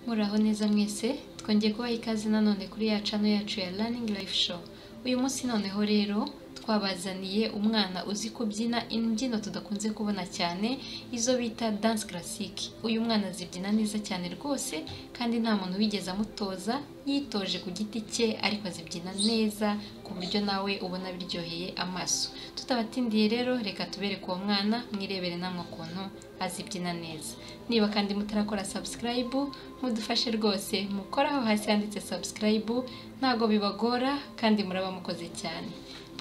muraho neza mwese twongeye kubaha ikaze nanone kuri ya cano yacu ya Learning Life Show uyu munsi noneho rero twabazaniye umwana uzi kubyina imbyino tudakunze kubona cyane izo bita dance classique uyu mwana azibyina neza cyane rwose kandi nta muntu wigeze amutoza yitoje ku giti cye ariko azibyina neza ku buryo nawe ubona biryoheye amaso tutabatindiye rero reka tubereke uwo mwana mwirebere namwe ukuntu azibyina neza niba kandi mutarakora subscribe mudufashe rwose mukoraho hasi handitse subscribe ntabwo bibagora kandi muraba mukoze cyane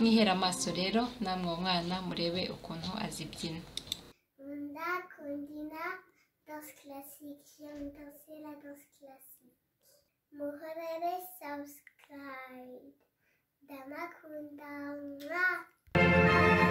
mwihere amaso rero namwe uwo mwana murebe ukuntu azibyina Manda Kondina, danse classique. J'aime danser la danse classique. Muhorere subscribe. Damakunda. mwah.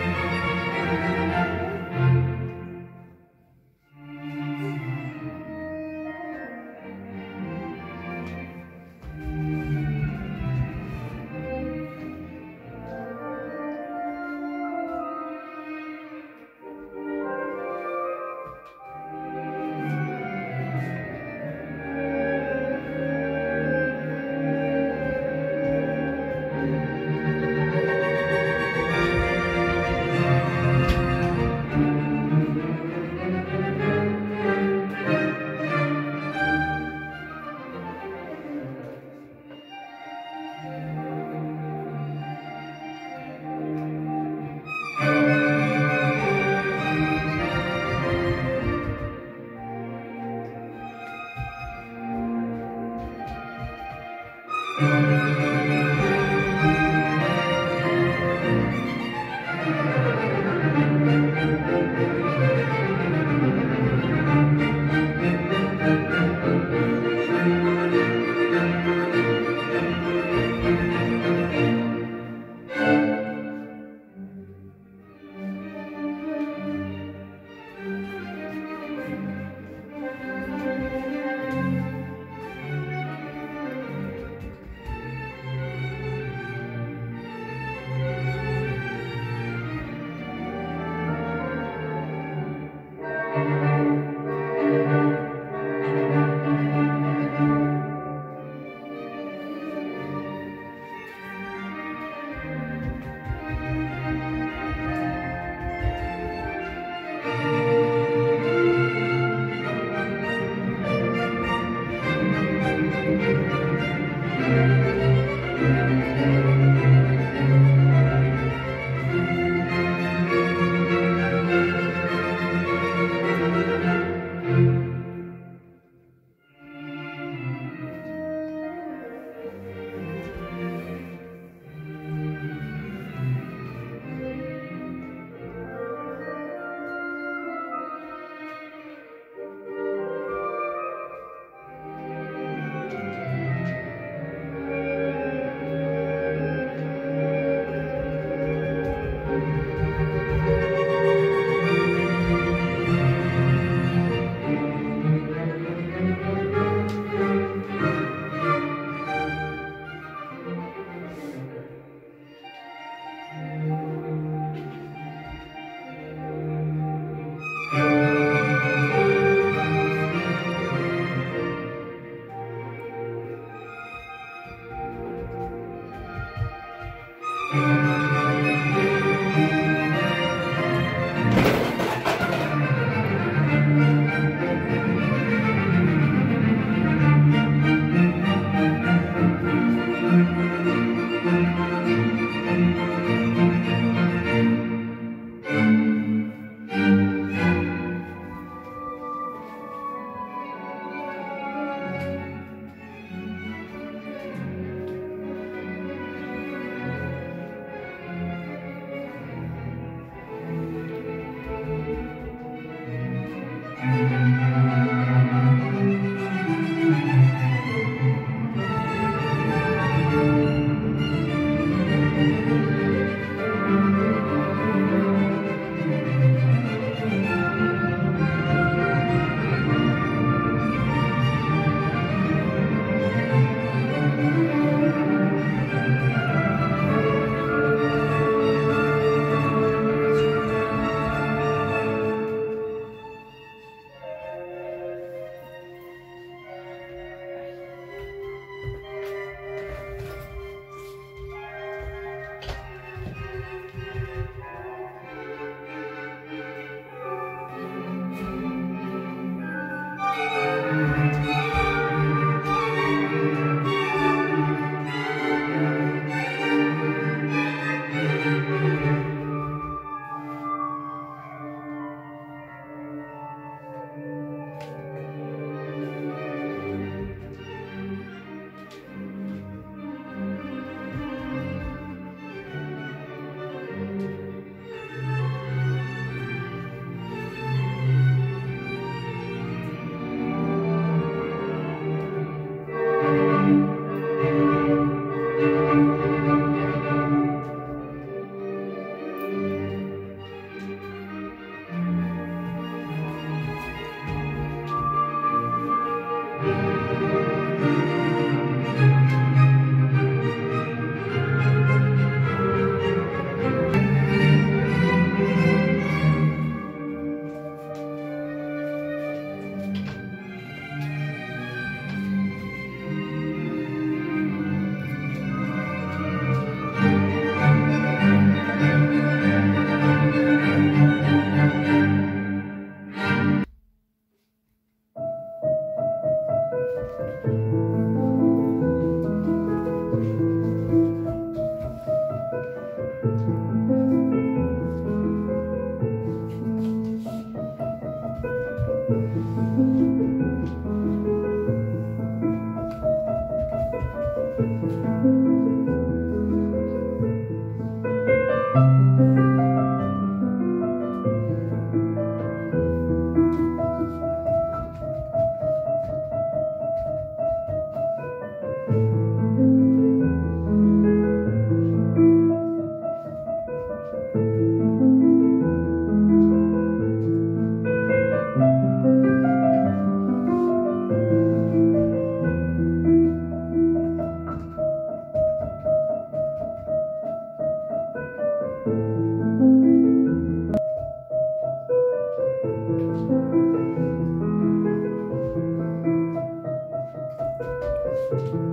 Thank